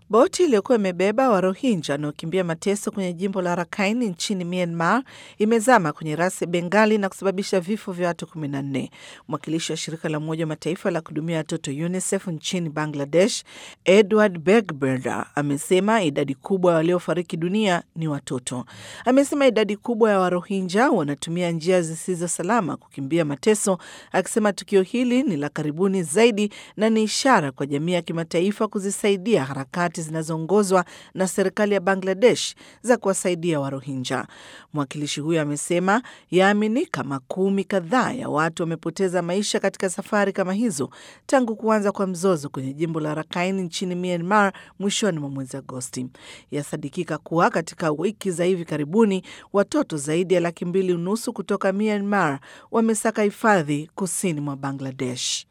Boti iliyokuwa imebeba Warohinja wanaokimbia mateso kwenye jimbo la Rakhine nchini Myanmar imezama kwenye rasi ya Bengali na kusababisha vifo vya watu 14. Mwakilishi wa shirika la Umoja wa Mataifa la kuhudumia watoto UNICEF nchini Bangladesh, Edward Begberda, amesema idadi kubwa ya waliofariki dunia ni watoto. Amesema idadi kubwa ya Warohinja wanatumia njia zisizo salama kukimbia mateso, akisema tukio hili ni la karibuni zaidi na ni ishara kwa jamii ya kimataifa kuzisaidia harakati zinazoongozwa na serikali ya Bangladesh za kuwasaidia Warohinja. Mwakilishi huyo amesema yaaminika makumi kadhaa ya watu wamepoteza maisha katika safari kama hizo tangu kuanza kwa mzozo kwenye jimbo la Rakhine nchini Myanmar mwishoni mwa mwezi Agosti. Yasadikika kuwa katika wiki za hivi karibuni watoto zaidi ya laki mbili unusu kutoka Myanmar wamesaka hifadhi kusini mwa Bangladesh.